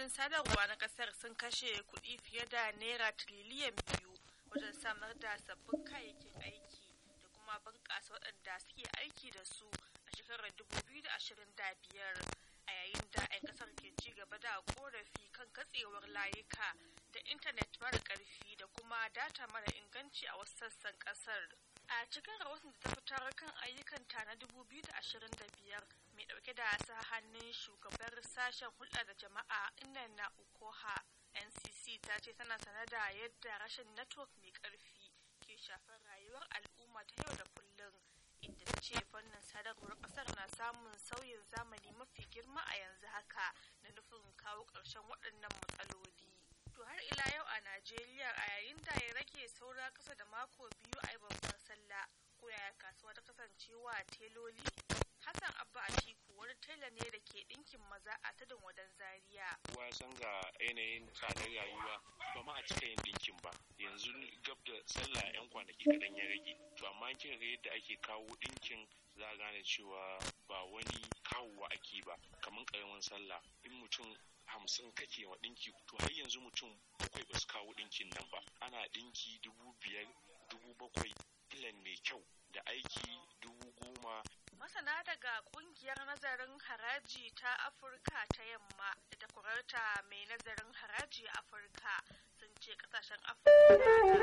kamfanonin sadarwa na kasar sun kashe kuɗi fiye da naira tiriliyan biyu wajen samar da sabbin kayayyakin aiki da kuma bunƙasa waɗanda suke aiki da su a shekarar 2025 a yayin da 'yan kasar ke ci gaba da korafi kan katsewar layuka da intanet mara ƙarfi da kuma data mara inganci a wasu sassan kasar a cikin rahoton da ta fitar kan ayyukanta na 2025 mai dauke da sa hannun shugabar sashen hulɗa da jama'a inna ukoha ncc ta ce tana sane da yadda rashin network mai ƙarfi ke shafar rayuwar al'umma ta yau da kullum inda ta ce fannin sadarwar ƙasar na samun sauyin zamani mafi girma a yanzu haka da nufin kawo ƙarshen waɗannan matsaloli To har ila yau a Najeriya a yayin da ya rage saura kasa da mako biyu a yi babbar sallah ko yaya kasuwa ta kasancewa teloli? Hassan Abba Atiku wani tela ne da ke ɗinkin maza a tudun wadan Zaria. Kowa san ga yanayin tsadar rayuwa ba ma a cika yin ɗinkin ba. Yanzu gab da sallah 'yan kwanaki kaɗan ya rage. To amma kin ga yadda ake kawo ɗinkin za a gane cewa ba wani kawowa ake ba kamar ƙaramin sallah in mutum hamsin kake wa ɗinki to har yanzu mutum bakwai ba su kawo ɗinkin nan ba ana ɗinki dubu biyar dubu bakwai filan mai kyau da aiki dubu goma masana daga kungiyar nazarin haraji ta afirka ta yamma da takwararta mai nazarin haraji a afirka sun ce kasashen afirka